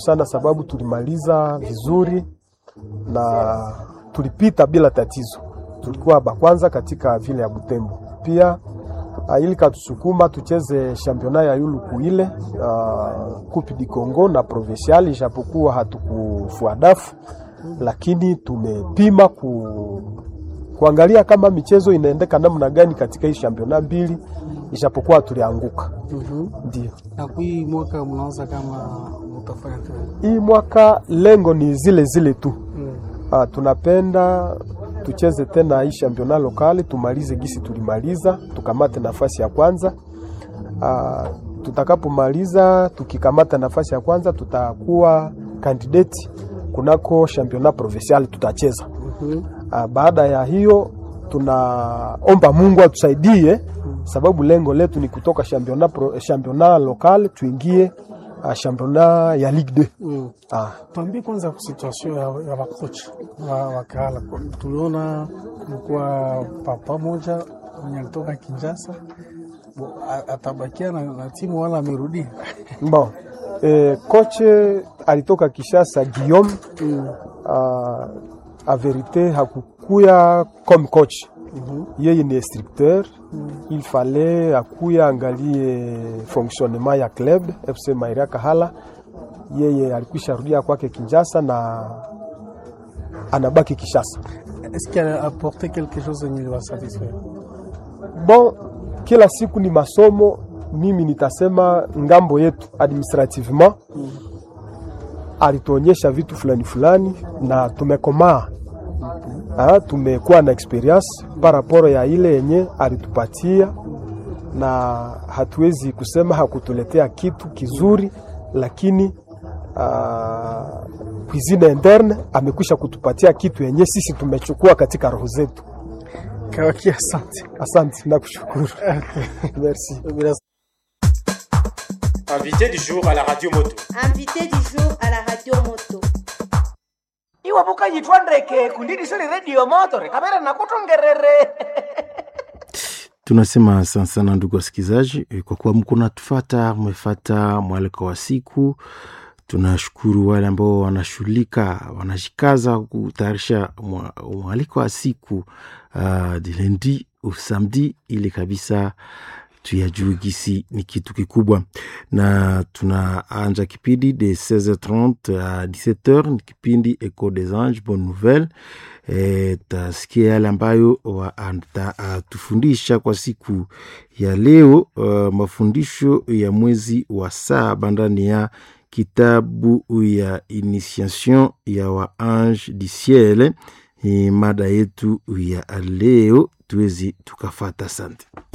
sana sababu tulimaliza vizuri na tulipita bila tatizo. Tulikuwa bakwanza katika vile ya Butembo. Pia uh, ili katusukuma tucheze championnat ya yuluku ile uh, Coupe du Congo na provincial, ijapokuwa hatukufua dafu, lakini tumepima ku, kuangalia kama michezo inaendeka namna gani katika hii championnat mbili, ijapokuwa tulianguka. Mhm. Ndio Na kui mwaka mnaanza kama mtafanya tena. hii mwaka lengo ni zile zile tu. Mm. Ah, tunapenda tucheze tena hii championnat lokali tumalize gisi tulimaliza, tukamate nafasi ya kwanza. Ah, tutakapomaliza tukikamata nafasi ya kwanza, tutakuwa candidate kunako championnat provincial tutacheza. Mhm. Ah, baada ya hiyo tunaomba Mungu atusaidie, sababu lengo letu ni kutoka championnat pro, championnat local tuingie ah, championnat ya Ligue 2. Mm. Ah, Tuambie kwanza situation ya, ya wakocha wa, wa Kahala. Tuliona kulikuwa papa moja mwenye alitoka Kinshasa Bo- a- atabakia na, na timu wala amerudia. Bon, eh, koche alitoka Kishasa Guillaume Mm. uh, a verite hakukuya comme coach Mhm. yeye ni instructeur il fallait akuya angalie fonctionnement ya club FC Mairia Kahala. Yeye alikwisha rudia kwake Kinshasa na anabaki Kishasa. Est-ce qu'il a apporté quelque chose yenye liwa satisfaire? Bon, kila siku ni masomo. Mimi nitasema ngambo yetu administrativement alituonyesha vitu fulani fulani na tumekomaa. Ah, tumekuwa na experience paraporo ya ile yenye alitupatia, na hatuwezi kusema hakutuletea kitu kizuri, lakini uh, cuisine interne amekwisha kutupatia kitu yenye sisi tumechukua katika roho zetu. Kawaki, asante. Asante na kushukuru. Merci. Bila Invité du jour à la radio moto. Invité du jour à la radio moto. iwe vukanyitwa ndeke kundidisoni redio motore kamera nakutongerere Tunasema asante sana ndugu wasikilizaji, eh, kwa kuwa mko natufata, mmefata mwaliko wa siku. Tunashukuru wale ambao wanashughulika, wanajikaza kutayarisha mwa- mwaliko wa siku uh, de lundi au samedi, ili kabisa tuyajue gisi ni kitu kikubwa, na tunaanja kipindi de 16h30 à 17h, ni kipindi Echo des Anges, bonne nouvelle e, tasikia yale ambayo atatufundisha kwa siku ya leo uh, mafundisho ya mwezi wa saba ndani ya kitabu ya initiation ya wa ange du ciel. Ni mada yetu ya leo, tuwezi tukafata. Asante.